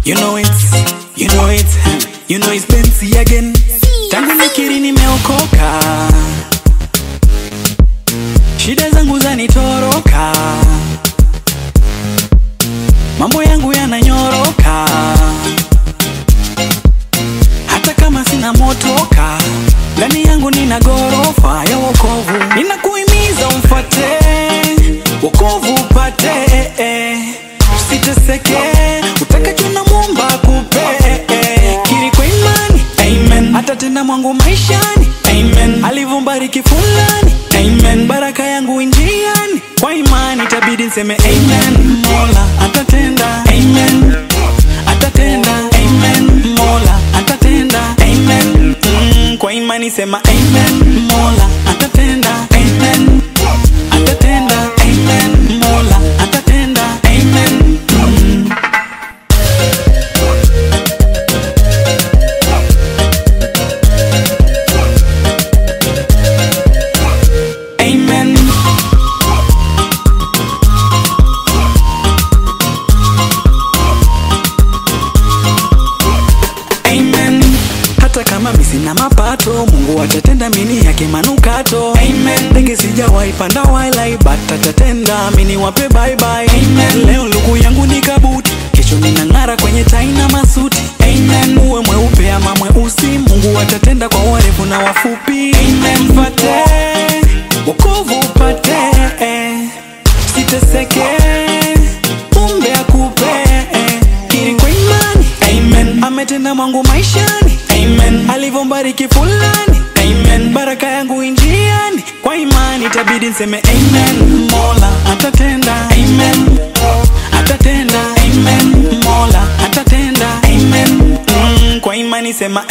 You know it, you know it, you know it's Benzi again. Tangu nikiri nimeokoka, shida zangu zanitoroka, mambo yangu yananyoroka, hata kama sina motoka, ndani yangu nina gorofa ya wokovu. Ninakuhimiza umfate wokovu upate, usiteseke, utakacho na Muumba akupe. Kiri kwa imani, amen, atatenda mwangu maishani, amen, alivyobariki fulani, amen, baraka yangu injiani, kwa imani itabidi niseme amen, Mola atatenda, amen, atatenda, amen, Mola atatenda, amen, mm, kwa imani sema amen, Mola atatenda, amen, atatenda, amen, Mola atatenda, amen, mm. Amen. Amen. Hata kama mi sina mapato, Mungu atatenda mini yake manukato. Amen. Ndege sijawahi panda wala but atatenda mini wape bye bye. Amen. Leo lugu yangu ni kabuti, kesho ninang'ara kwenye tai na masuti. Amen. Uwe mweupe ama mweusi, Mungu atatenda kwa warefu na wafupi. Amen. Mfate wokovu upate, siteseke, umbe akupe kiri kwa imani amen ametenda mwangu maishani amen alivyombariki fulani amen baraka yangu injiani kwa imani itabidi nseme amen mola atatenda amen atatenda amen mola atatenda amen mm, kwa imani sema